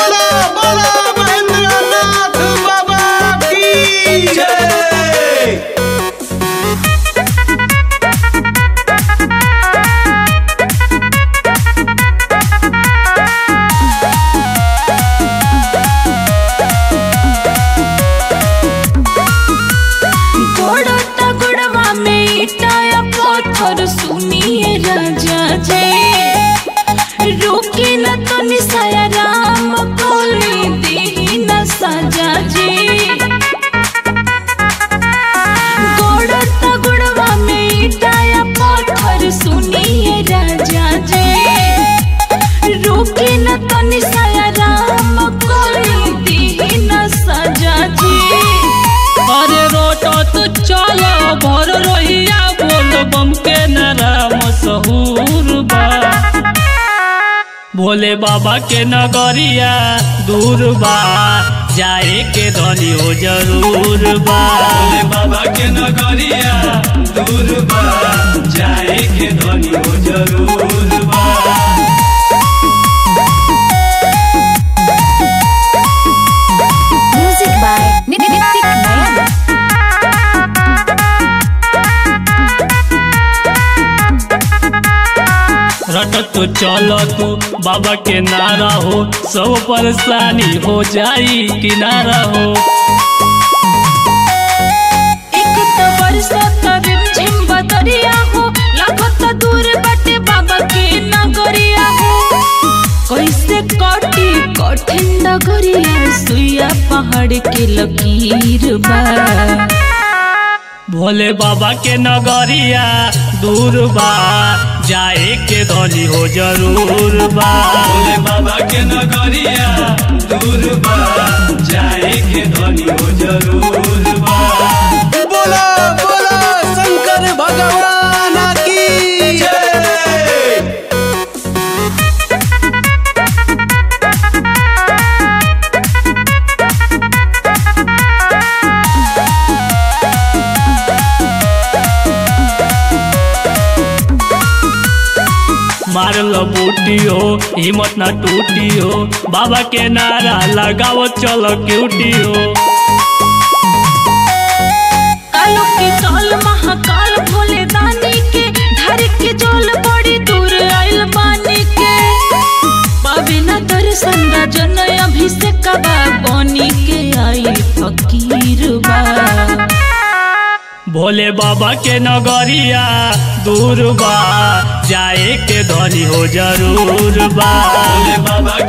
बोला बोला महेंद्रनाथ बाबा की जय गोड़ता गोड़वा में इटाया पत्थर सुनिए राजा जे रोके न तो निसाया राम कोली देही न साजा जे गोड़ता गोड़वा में इटाया पत्थर सुनिए राजा जे रोके न तो निसाया राम कोली देही न साजा जे अरे रोटो तो चलो भर रोहिया बोल बम के नाम सहूर बा भोले बाबा के नगरिया दूर बा जाए के धनी हो जरूर बा भोले बाबा के नगरिया दूर बा जाए के धनी हो जरूर बा Music by Nitik Nayan. रट तो चलो तू बाबा के नारा हो सब परेशानी हो जाई किनारा हो एक तो बरसत रिमझिम बदरिया हो लागत दूर बटे बाबा के नगरिया हो कैसे कटी कठिन डगरिया सुइया पहाड़ के लकीर बा भोले बाबा के नगरिया दूर बा जाए के धनी हो जरूर बा भोले बाबा के नगरिया दूर बा जाए के धनी हो जरूर बा बोला बोला शंकर भगवान की जय मार लो बूटी हो हिम्मत ना टूटी हो बाबा के नारा लगाओ चलो क्यूटी हो कालो के काल महाकाल भोले दानी के धर के जोल बड़ी दूर आइल बानी के पावे न दर्शन राजन अभिषेक बा बनी के आई फकीर बा भोले बाबा के नगरिया दूर बा जाए के धनी हो जरूर बा भोले बाबा